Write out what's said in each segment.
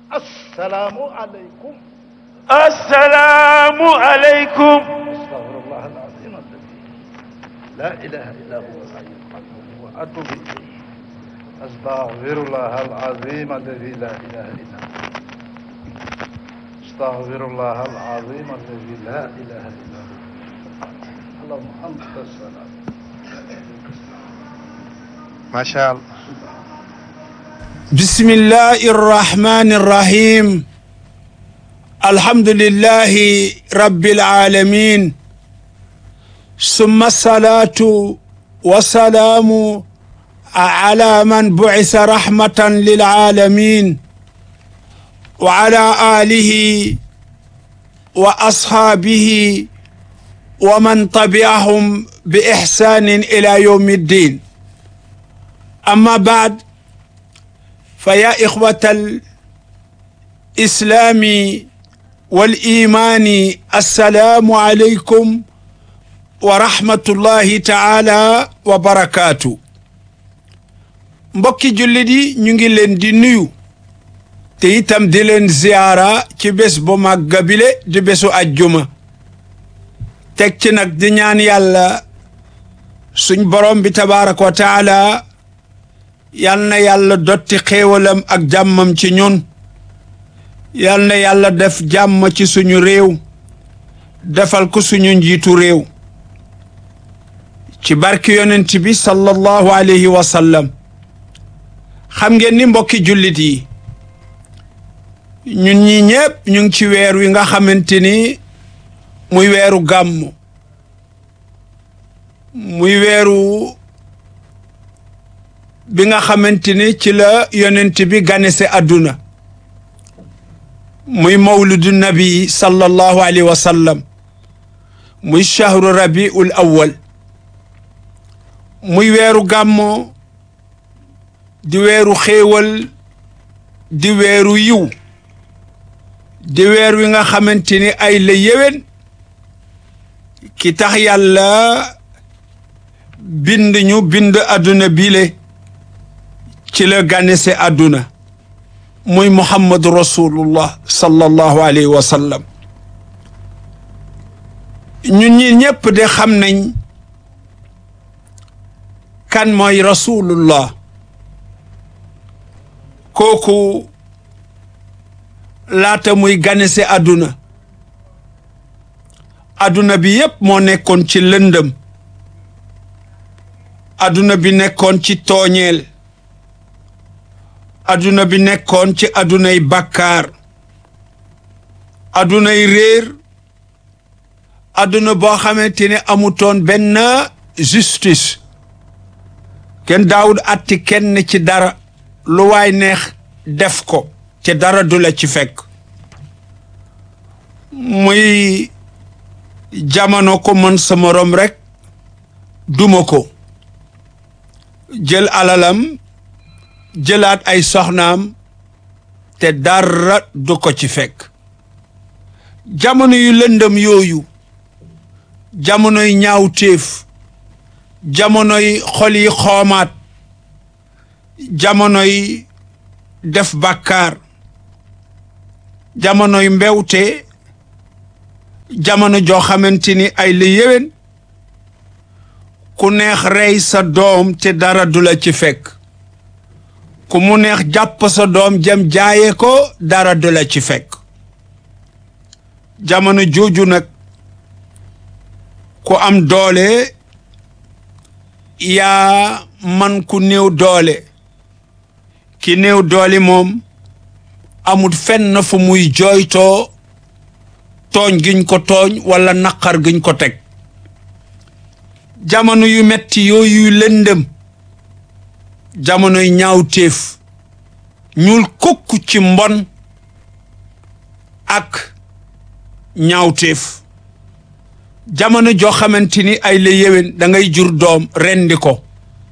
assalaamu aleykum assalaamu aleykum astaghfirullah alazim alladi la ilaha illa huwa alhayyu alqayyum wa atubu ilayhi astaghfirullah alazim alladi la ilaha illa huwa astaghfirullah alazim alladi la ilaha illa huwa allahumma anta salam macha allah بسم الله الرحمن الرحيم الحمد لله رب العالمين ثم الصلاة والسلام على من بعث رحمة للعالمين وعلى آله وأصحابه ومن تبعهم بإحسان إلى يوم الدين أما بعد فيا إخوة الإسلام والإيمان السلام عليكم ورحمة الله تعالى وبركاته mbokki jullit yi ñu ngi leen di nuyu te itam di leen ziyaara ci bés bu màgga bile di bésu ajjuma teg ci nag di ñaan yàlla suñ borom bi tabaaraka wa taala yal na yàlla dotti xéewalam ak jàmmam ci ñun yal na yàlla def jàmm ci suñu réew defal ko suñu njiitu réew ci barki yonent bi sallallahu alayhi wa sallam xam ngeen ni mbokki jullit yi ñun ñi ñépp ñu ngi ci weer wi nga xamante ni muy weeru gàmmu muy weeru bi nga xamante ni ci la yonent bi ganese àdduna muy mawludu nabi sallallahu alayhi wa sallam muy shahru rabiul awwal muy weeru gàmmo di weeru xéewal di weeru yiw di weer wi nga xamante ni ay la yéwén ki tax yàlla bind ñu bind àdduna bile ci la ganese àdduna muy muhammadu rasulullah sallallahu alayhi wa sallam ñun ñi ñépp de xam nañ kan mooy rasulullah kooku laata muy ganese àdduna àdduna bi yépp moo nekkoon ci lëndëm àdduna bi nekkoon ci tooñeel adduna bi nekkoon ci addunay bàkkaar addunay réer adduna boo xamante ne amutoon benn justice kenn daawul atti kenn ci dara lu waay neex def ko te dara du la ci fekk muy jamono ko mën sa morom rek duma ko jël alalam jëlaat ay soxnaam te dara du ko ci fekk jamono yu lëndëm yooyu jamonoy ñaawteef jamonoy xol yi xoomaat jamonoy def bàkkaar jamonoy mbewte jamono joo xamante ni ay la yéwén ku neex rey sa doom te dara du la ci fekk ku mu neex jàpp sa doom jëm jaaye ko dara du la ci fekk jamono jooju nag ku am doole yaa man ku néew doole ki néew doole moom amul fenn fu muy jooytoo tooñ giñ ko tooñ walla naqar giñ ko teg jamono yu metti yooyu lëndëm jamonoy ñaawteef ñuul kukk ci mbon ak ñaawteef jamono joo xamante ni ay la yéwén da ngay jur doom rendi ko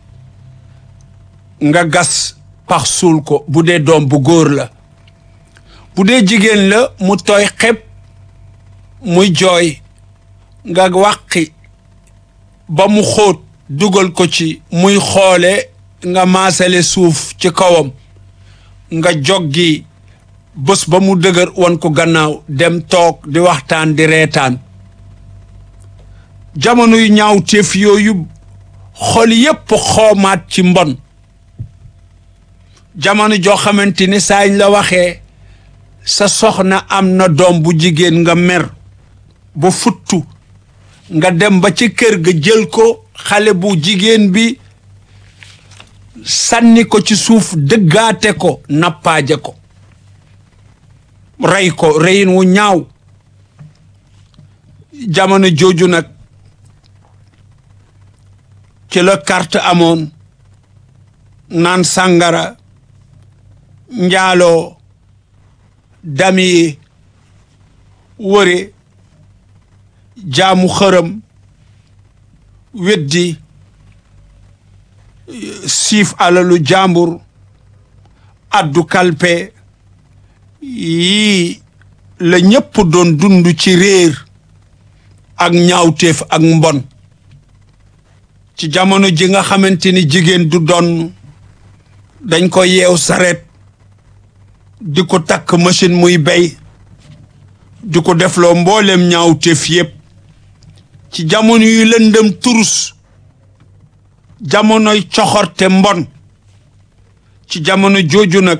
nga gas pax suul ko bu dee doom bu góor la bu dee jigéen la mu tooy xepp muy jooy nga wàqi ba mu xóot dugal ko ci muy xoole nga maasale suuf ci kawam nga joggi bés ba mu dëgër wan ko gannaaw dem toog di waxtaan di reetaan jamono yu ñaaw téef yooyu xol yépp xoomaat ci mbon jamono joo xamante ni saañ la waxee sa soxna am na doom bu jigéen nga mer ba futtu nga dem ba ci kër ga jël ko xale bu jigéen bi sànni ko ci suuf dëggaate ko nappaaje ko rey ko reyin wu ñaaw jamono jooju nag ci la carte amoon naan sàngara njaaloo dami wëre jaamu xërëm weddi siif alalu jàmbur addu kalpe yii la ñépp doon dund ci réer ak ñaawteef ak mbon ci jamono ji nga xamante ni jigéen du doon dañ ko yeew saret di ko takk machine muy bay di ko defloo mbooleem ñaawteef yépp ci jamono yu lëndëm turus jamonoy coxorte mbon ci jamono jooju nag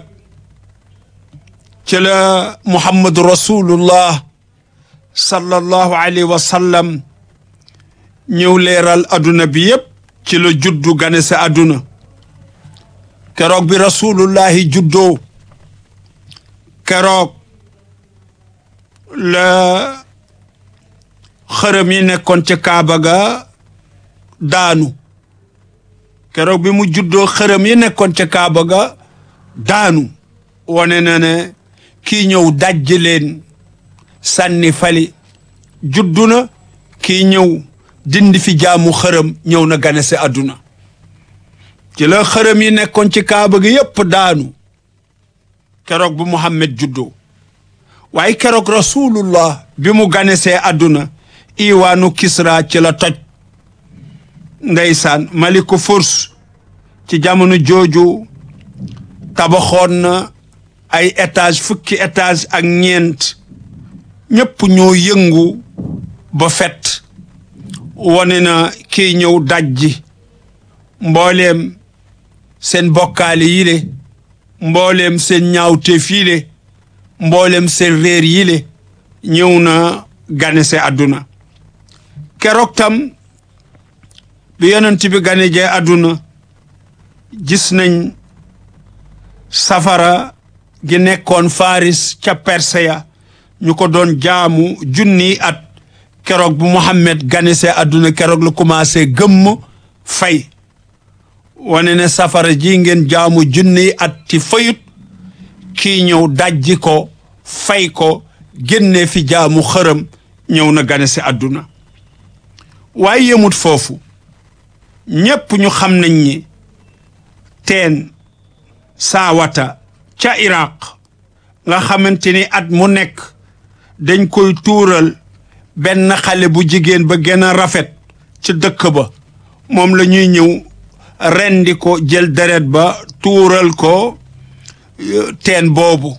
ci la muhammadu rasulullah sallallahu alayhi wa sallam ñëw leeral adduna bi yépp ci la juddu gane sa adduna keroog bi rasulullahi juddoo keroog la xërëm yi nekkoon ca kaaba ga daanu keroog bi mu juddoo xërëm yi nekkoon ca kaaba ga daanu wane na ne kii ñëw dajji leen sànni fali juddu na kii ñëw dindi fi jaamu xërëm ñëw na gane si àdduna ci la xërëm yi nekkoon ci kaaba gi yépp daanu keroog bu Muhammad juddoo waaye keroog rasulullah bi mu ganesee àdduna iwaanu Kisra ci la toj ndeysaan maliku furs ci jamono jooju tabaxoon na ay étage fukki étage ak ñeent ñépp ñoo yëngu ba fet wone na kii ñëw dajji mbooleem seen bokkaale yi le mbooleem seen ñaawteef yi le mbooleem seen réer yi le ñëw na ganese àdduna keroog tam bi yonent bi gane jee àdduna gis nañ safara gi nekkoon faris ca perseya ñu ko doon jaamu junni at keroog bu Muhammad ganese àdduna keroog la commencé gëmm fay wane ne safara ji ngeen jaamu junni at ci fayut kii ñëw dajji ko fay ko génne fi jaamu xërëm ñëw na ganese àdduna waaye yemut foofu ñépp ñu xam nañ ni teen saawata ca Iraq nga xamante ni at mu nekk dañ koy tuural benn xale bu jigéen ba gën a rafet ci dëkk ba moom la ñuy ñëw rendi ko jël deret ba tuural ko teen boobu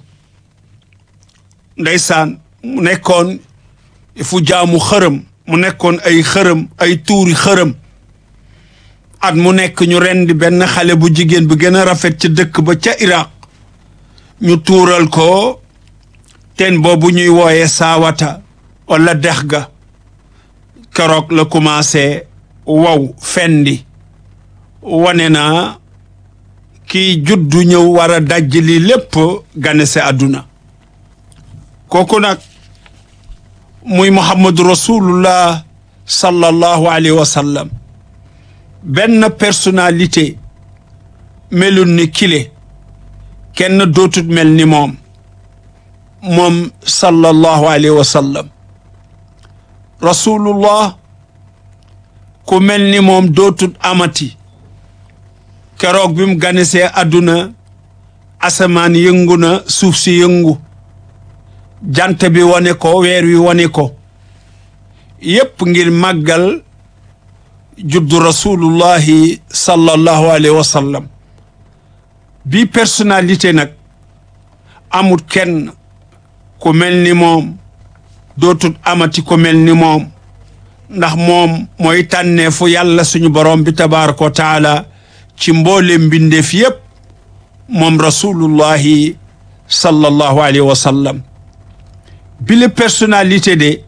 ndeysaan mu nekkoon fu jaamu xërëm mu nekkoon ay xërëm ay tuuri xërëm at mu nekk ñu rendi benn xale bu jigéen bi gën a rafet ci dëkk ba ca Iraq ñu tuural ko teen boobu ñuy wooye saawata wala dex ga keroog la commencé wow fendi wane na kii juddu ñëw war a dajj li lépp gane se àdduna kooku nag muy muhammadu rasulullah sallallahu alayhi wa sallam benn personnalité melul ni kile kenn dootut mel ni moom moom sallallahu alayhi wa sallam rasulullah ku mel ni moom dootut amati keroog bi mu ganisee àdduna asamaan yëngu na suuf si yëngu jant bi wane ko weer wi wane ko yépp ngir màggal juddu rasulullahi sallallahu alayhi wa sallam bi personnalité nag amut kenn ku mel ni moom dootut amati ku mel ni moom ndax moom mooy tànneefu yàlla suñu borom bi tabaraka wa taala ci mboolem mbindeef yépp moom rasulullahi sallallahu alayhi wa sallam bile personnalité de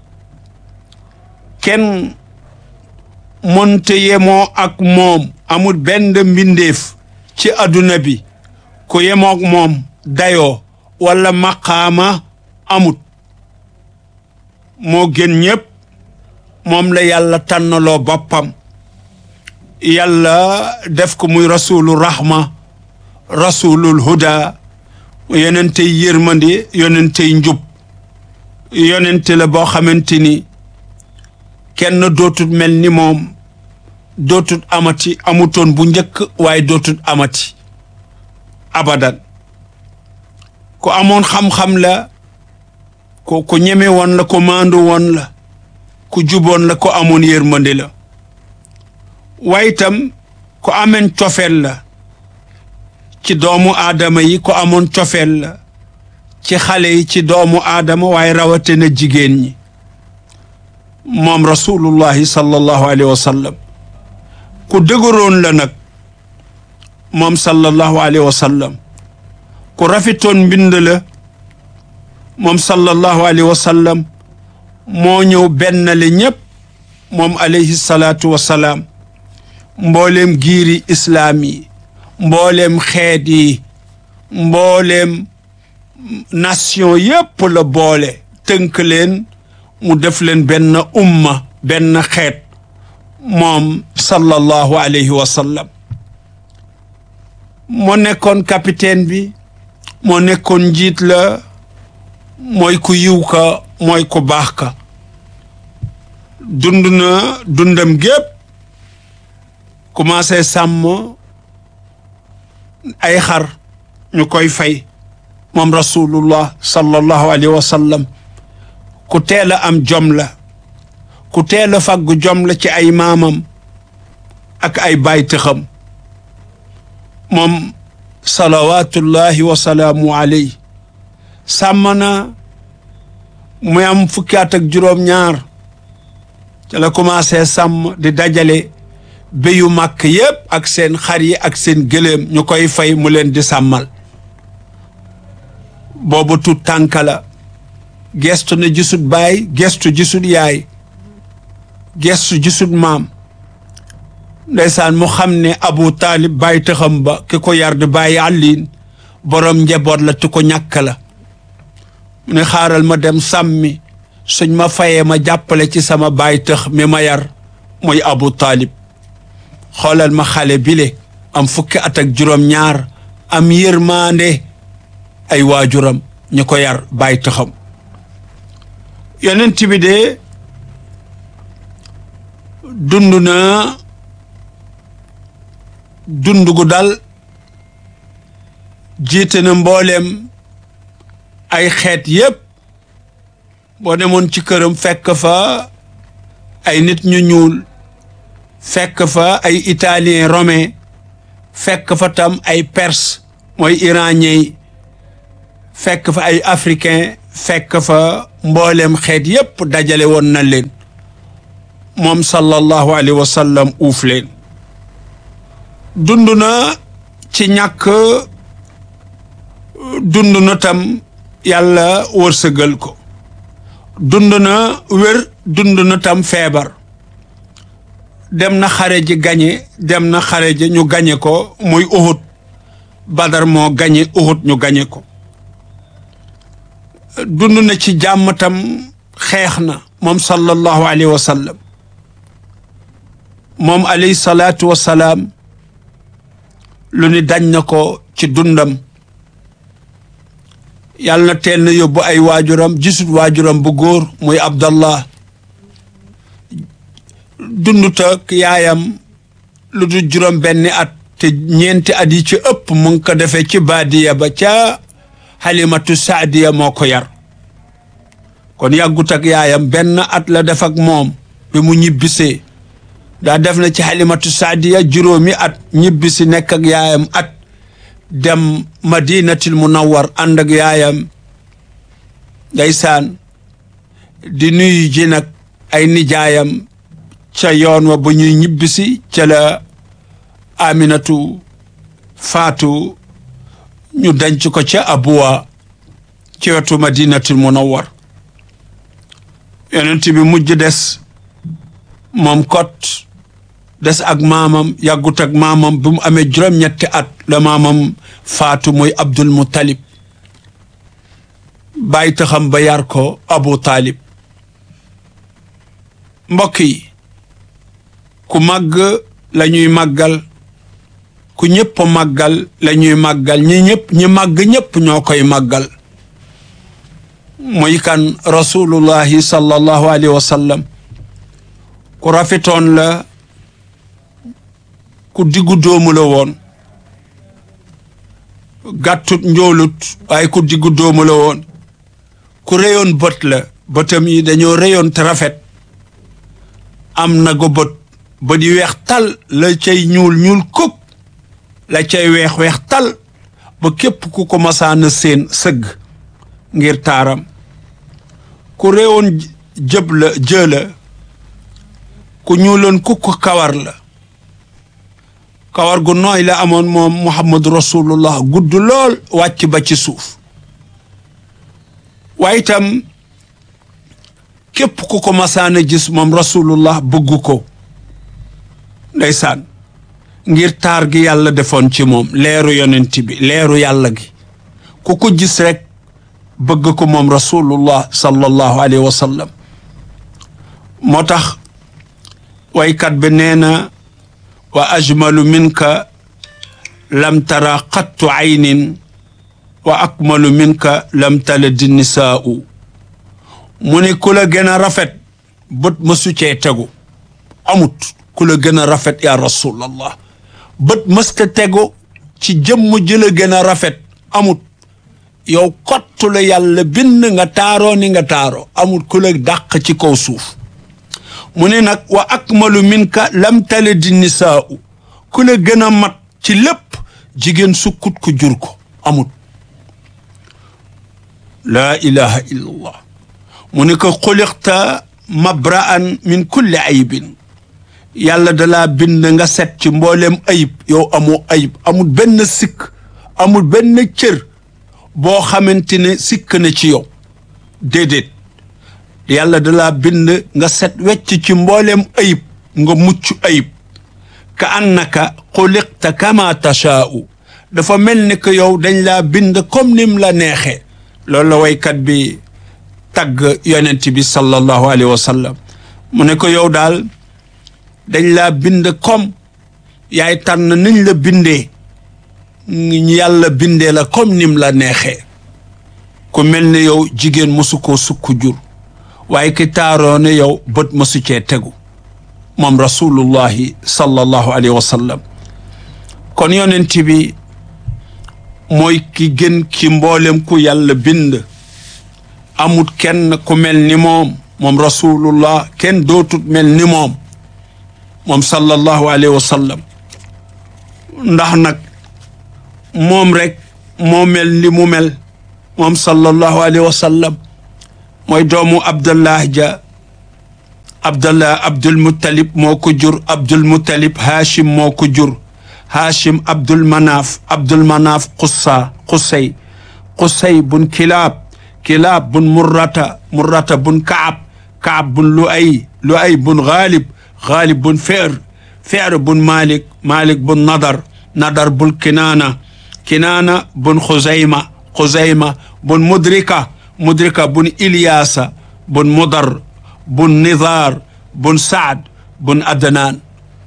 kenn monte yemoo ak moom amul benn mbindeef ci adduna bi ku yemoo ak moom dayoo wala maqaama amut moo gën ñépp moom la yàlla tànnaloo boppam yàlla def ko muy rasulu rahma rasulul huda yonentey yërmande yonentey njub yonente la boo xamante ni kenn dootut mel ni moom dootut amati amutoon bu njëkk waaye dootut amati abadan ku amoon xam-xam la ku ku ñeme woon la ku maandu woon la ku juboon la ku amoon yërmande la waaye itam ku ameen cofeel la ci doomu aadama yi ku amoon cofeel la ci xale yi ci doomu aadama waaye rawatina jigéen ñi moom rasulullahi sallallahu alayhi wa sallam ku dëgëroon la nag moom sallallahu alayhi wa sallam ku rafetoon mbind la moom sallallahu alayhi wa sallam moo ñëw benn le ñépp moom alayhi salaatu wa salaam mbooleem giiri islaam yi mbooleem xeet yi mbooleem nation yépp la boole tënk leen mu def leen benn umma benn xeet moom sallallahu alayhi wa sallam moo nekkoon capitaine bi moo nekkoon njiit la mooy ku yiw ka mooy ku baax ka dund na dundam gépp commencé sàmm ay xar ñu koy fay moom rasulullah sallallahu alayhi wa sallam ku teel a am jom la ku teel a faggu jom la ci ay maamam ak ay baytixam moom salawatullahi wa salaamu alayhi sàmm na muy am fukki at ak juróom-ñaar ca la commencé sàmm di dajale béyu màkk yépp ak seen xar yi ak seen gëléem ñu koy fay mu leen di sàmmal boobu tut tànk la gestu na gisut baay gestu gisut yaay gestu gisut maam ndeysaan mu xam ne abu taalib bàyyi tëxam ba ki ko yar di bàyyi àlliin borom njaboot la ti ko ñàkk la mu ne xaaral ma dem sàmmi suñ ma fayee ma jàppale ci sama bàyyi tëx mi ma yar muy abu taalib xoolal ma xale bile am fukki at ak juróom-ñaar am yërmaande ay waajuram ñu ko yar bàyyi taxam yonent bi de dund na dund gu dal jiite na mbooleem ay xeet yépp boo demoon ci këram fekk fa ay nit ñu ñuul fekk fa ay italien romain fekk fa tam ay perse mooy iranien yi fekk fa ay africain fekk fa mboolem xeet yépp dajale woon na leen moom sallallahu alayhi wa sallam uuf leen dund na ci ñàkk dund na tam yàlla wërsëgal ko dund na wér dund na tam feebar dem na xare ji gañe dem na xare ji ñu gañe ko muy Uhud Badar moo gañe Uhud ñu gañe ko dund na ci jàmm tam xeex na moom sallallahu alayhi wa sallam moom alayhi salaatu wa salaam lu ni dañ na ko ci dundam yàlla na teel na yóbbu ay waajuram gisut waajuram bu góor muy Abdallah dundut ak yaayam lu du juróom benni at te ñeenti at yi ci ëpp mu ngi ko defee ci baadiya ba ca Halimatu Saadiya moo ko yar kon yàggut ak yaayam benn at la def ak moom bi mu ñibbisee daa def na ci Halimatu Saadiya juróomi at ñibbisi nekk ak yaayam at dem madinatil munawwar ànd ak yaayam ndeysaan di nuyu ji nag ay nijaayam ca yoon wa bu ñuy ñibbisi ca la aminatu faatu ñu denc ko ca abuwa ci wetu madinatul munawwar yonent bi mujj des moom kot des ak maamam yàggut ak maamam bi mu amee juróom-ñetti at la maamam faatu muy abdul muttalib bàyyi taxam ba yar ko abu taalib mbokk yi ku màgg la ñuy màggal ku ñëpp màggal la ñuy màggal ñi ñëpp ñi màgg ñëpp ñoo koy màggal muy kan rasulullahi sallallahu alayhi wa sallam ku rafetoon la ku diggu doomu la woon gàttut njoolut waaye ku diggu doomu la woon ku réyoon bët la bëtam yi dañoo réyoon te rafet am na go bët ba di weex tal la cay ñuul ñuul kuk la cay weex weex tal ba képp ku ko masaana seen sëgg ngir taaram ku réewoon jëb la jë la ku ñuuloon kukk kawar la kawar gu nooy la amoon moom muhammadu rasulullah gudd lool wàcc ba ci suuf waaye itam képp ku ko masaana gis moom rasulullah bëgg ko ndeysaan ngir taar gi yàlla defoon ci moom leeru yonent bi leeru yàlla gi ku ko gis rek bëgg ko moom rasulullah sallallahu alayhi wa sallam moo tax waykat bi nee na wa ajmalu minka lam tara qattu aynin wa akmalu minka lam taladi nisaa'u mu ne ku la gën a rafet bët mësu cee tegu amut ku la gën a rafet ya rasulallah bët mësta tegu ci jëmm ji la gën a rafet amut yow kottu la yàlla bind nga taaroo ni nga taaroo amut ku la dàq ci kaw suuf mu ne nag wa akmalu minka lam talidi nisaa'u ku la gën a mat ci lépp jigéen sukkut ku jur ko amut laa ilaha illa allah mu ne ko xuliqta mabra'an min kulli aybin yàlla dalaa bind nga set ci mboolem ayib yow amoo ayib amul benn sikk amul benn cër boo xamante ne sikk na ci yow déedéet yàlla dalaa bind nga set wecc ci mboolem ayib nga mucc ayib ka annaka xuliqta kama tashaa'u dafa mel ni que yow dañ laa bind comme nim la neexee loolu la waykat bi tagg yonent bi sallallahu alayhi wa sallam mu ne ko yow daal dañ laa bind comme yaay tànn niñ la bindee yàlla bindee la comme nim la neexee ku mel ne yow jigéen mosu koo sukk jur waaye ki taaroo ne yow bët mosu cee tegu moom rasulullahi sallallahu alayhi wa sallam kon yonent bi mooy ki gën ki mboolem ku yàlla bind amut kenn ku mel ni moom moom rasulullah kenn dootut mel ni moom moom sallallahu alayhi wa sallam ndax nag moom rek moo mel ni mu mel moom sallallahu alayhi wa sallam mooy doomu abdallah ja abdallah abdul muttalib moo ko jur abdul muttalib haashim moo ko jur haashim abdul manaaf abdul manaaf qussa qussay qussay bun kilaab kilaab bun murrata murrata bun kaab kaab bun lu'ay lu'ay bun gaalib gaalib bun feer feer bun malik malik bun nadar nadar bun kinaana kinaana bun xuzayma xuzayma bun mudrika mudrika bun ilyaasa bun mudar bun nidar bun saad bun adnaan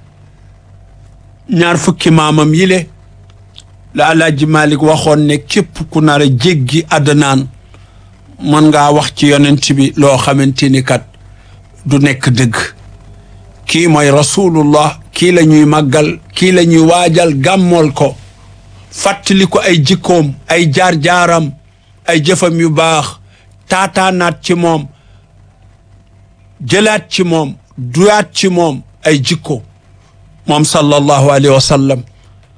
ñaar fukki maamam yile la alaaji malik waxoon ne képp ku nar a jéggi adnaan mën ngaa wax ci yonent bi loo xamante ni kat du nekk dëgg kii mooy rasulullah kii la ñuy màggal kii la ñuy waajal gàmmool ko fàttali ko ay jikkoom ay jaar-jaaram ay jëfam yu baax taataanaat ci moom jëlaat ci moom duyaat ci moom ay jikko moom sallallahu alayhi wa sallam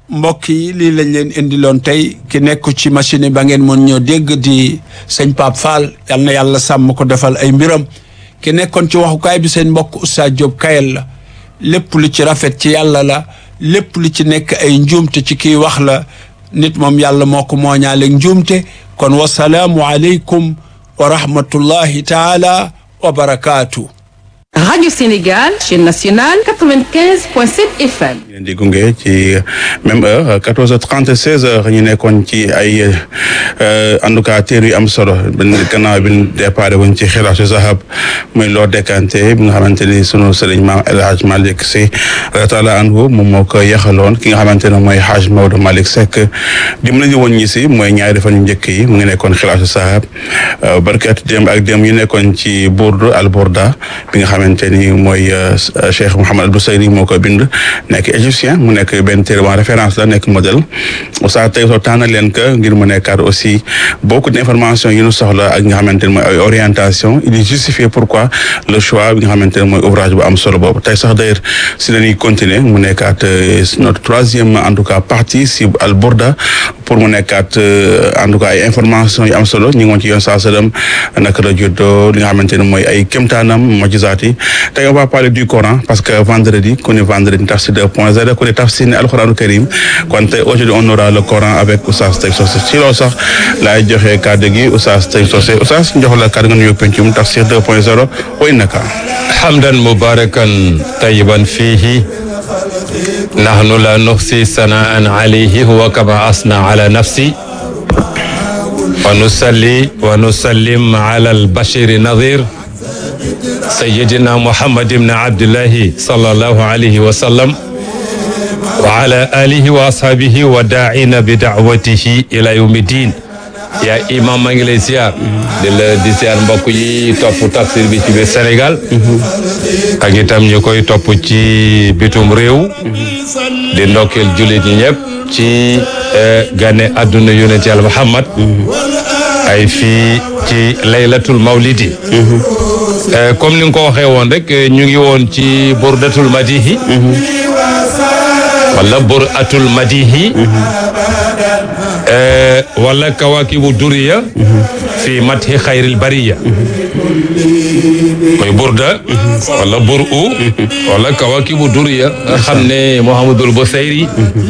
mbokk yi lii lañ leen indiloon tey ki nekk ci machine yi ba ngeen mën ñoo dégg di sëñ Pape Fall yal na yàlla sàmm ko defal ay mbiram ki nekkoon ci waxukaay bi seen mbokk Oustaz Diop Kayel la lépp lu ci rafet ci yàlla la lépp lu ci nekk ay njuumte ci kiy wax la nit moom yàlla moo ko mooñaaleeg njuumte kon wasalaamu aleykum wa rahmatullahi taala wa barakaatu. Radio Sénégal, chaîne nationale 95.7 FM. leen di gunge ci même heure 14h30 16h ñu nekkoon ci ay en tout cas téere yu am solo benn gannaaw bi ñu déparé woon ci xilaasu zahab muy loo décanté bi nga xamante ni sunu sëriñ maam El Hadj Malick Sy taala anhu moom moo ko yaxaloon ki nga xamante ne mooy Hadj Maodo Malick Seck dim lañu woon ñi si mooy ñaari fan yu njëkk yi mu ngi nekkoon xilaasu zahab barkat démb ak démb yu nekkoon ci Bourd al Bourda bi nga xamante ni mooy Cheikh Mouhamad Al Bousayri moo ko bind nekk égyptien mu nekk benn téere en référence la nekk modèle Oustaz tey soo tànn leen que ngir mu nekkaat aussi beaucoup d'informations yi ñu soxla ak nga xamante ne mooy ay orientation il est justifié pourquoi le choix bi nga xamante ne mooy ouvrage bu am solo boobu tey sax d'ailleurs si la ñuy continuer mu nekkaat notre troisième en tout cas partie si Al Bourda pour mu nekkaat en tout cas ay informations yu am solo ñu ngi woon ci yoon saa sallam naka la juddoo li nga xamante ne mooy ay kéemtaanam mojizaat yi tey on va parler du Coran parce que vendredi ku ne vendredi tafsir 2.0 ku ne tafsir ne alxuraanu karim kon tey aujourd'hui on aura le Coran avec Oustaz Teg Socé si loolu sax laay joxe kàddu gi Oustaz Teg Socé Oustaz jox la kàddu nga nuyu pencum tafsir 2.0 wa innaka حمدا مباركا طيبا فيه نحن لا نحصي ثناء عليه هو كما أثنى على نفسي ونصلي ونسلم على البشير نظير سيدنا محمد بن عبد الله صلى الله عليه وسلم وعلى آله وأصحابه وداعين بدعوته إلى يوم الدين yaa imam maa ngi lay siyaar di la di siyaar mbokk yi topp tafsir bi ci biir Sénégal ak itam ñu koy topp ci bitum réew di ndokkeel jullit ñi ñëpp ci gane àdduna yonent yàlla Muhammad ay fii ci laylatul mawlidi comme ni nga ko waxee woon rek ñu ngi woon ci burdatul madihi wala buratul madihi wala kawakibu duriya fi mathi xayril bariya mooy burda wala bur u wala kawakibu duriya nga xam ne Mouhamadul Busayri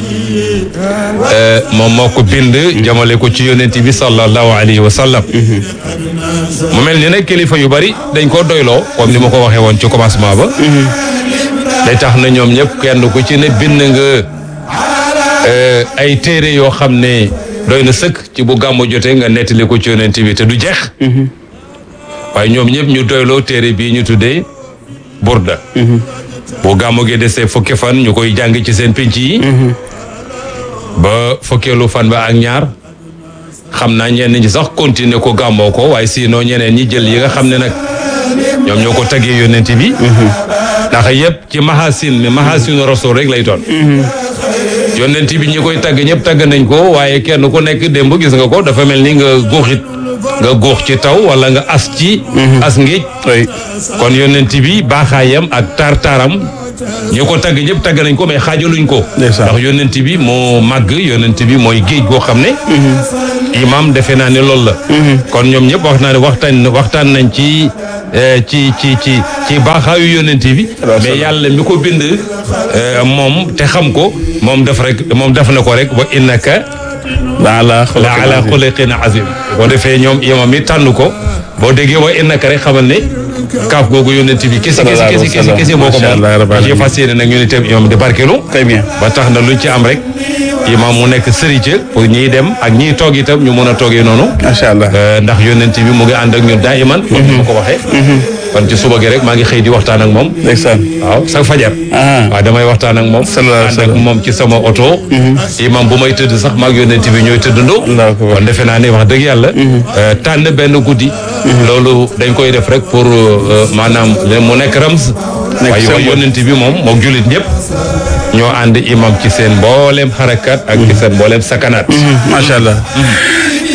moom moo ko bind jamale ko ci yonent bi sallallahu alayhi wa sallam mu mel ni nag kilifa yu bari dañ ko doyloo comme ni ma ko waxee woon ci commencement ba day tax na ñoom ñëpp kenn ku ci ne bind nga ay téere yoo xam ne doy na sëkk ci bu gàmmu jotee nga nettali ko ci yonent bi te du jeex waaye ñoom ñëpp ñu doyloo téere bii ñu tuddee burda bu gàmmu gi desee fukki fan ñu koy jàng ci seen pénc yi ba fukkeelu fan ba ak ñaar xam naa ñenn ñi sax continuer ko gàmmoo ko waaye sinon ñeneen ñi jël yi nga xam ne nag ñoom ñoo ko taggee yonent bi ndax yëpp ci mahasin mi mahasinu rasul rek lay doon yonent bi ñi koy tagg ñëpp tagg nañ ko waaye kenn ku nekk démb gis nga ko dafa mel ni nga góoxit nga góox ci taw wala nga as ci as ngéej kon yonent bi baaxaayam ak taar-taaram ñi ko tagg ñëpp tagg nañ ko mais xaajaluñ ko ndax yonent bi moo màgg yonent bi mooy géej goo xam ne imam defe naa ne loolu la kon ñoom ñëpp wax naa ne waxtaan waxtaan nañ ci ci ci ci ci baaxaayu yonent bi mais yàlla mi ko bind moom te xam ko moom def rek moom def na ko rek wa innaka la ala xuliqin azim boo defee ñoom imam mi tànn ko boo déggee wa innaka rek xamal ne kaaf googu yonent bi kese kese kese kese kese moo ko moom ci fas yéene nag ñu ne tam imam di barkelu très bien ba tax na luñ ci am rek imam mu nekk sëriñ pour ñiy dem ak ñiy toog itam ñu mën a toogee noonu macha allah ndax yonent bi mu ngi ànd ak ñun daa iman comme ni ma ko waxee kon ci suba gi rek maa ngi xëy di waxtaan ak moom ndeysaan waaw sa fajar waaw damay waxtaan ak moom ànd ak moom ci sama oto imam bu may tëdd sax maag yonent bi ñooy tëddandoo kon defe naa ne wax dëgg yàlla tànn benn guddi loolu dañ koy def rek pour maanaam mu nekk rams waaye wax yonent bi moom mook jullit ñëpp ñoo ànd imam ci seen mbooleem xarakat ak ci seen mbooleem sakanaat macha allah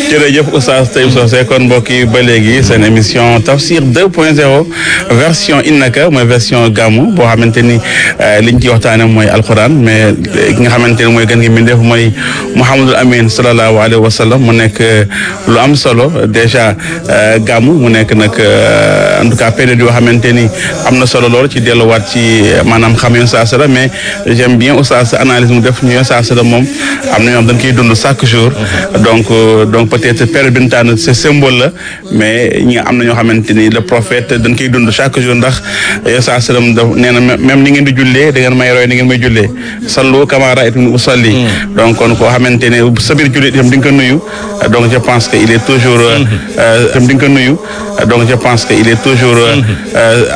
jërëjëf Oustaz Taïb Socé kon mbokk yi ba léegi seen émission Tafsir 2.0 version innaka mooy version gàmmu boo xamante ni liñ ci waxtaane mooy alquran mais ki nga xamante ni mooy gën gi mbindeef mooy Mouhamadul Amin sallallahu alayhi wa sallam mu nekk lu am solo déjà gàmmu mu nekk nag en tout cas période yoo xamante ni am na solo lool ci delluwaat ci maanaam xam yoon saa sala mais j'aime bien Oustaz sa analyse mu def ñu yoon saa sala moom am na ñoo xam dañ koy dund chaque jour donc donc peut-être période bi ñu tànn c'est symbole la mais ñi am na ñoo xamante ni le prophète dañ koy dund chaque jour ndax yoon saa sallam da nee na même ni ngeen di jullee da ngeen may roy ni ngeen may jullee sallu kama ra'aytumuni usalli donc kon koo xamante ne sa biir jullit itam di nga ko nuyu donc je pense que il est toujours itam di nga ko nuyu donc je pense que il est toujours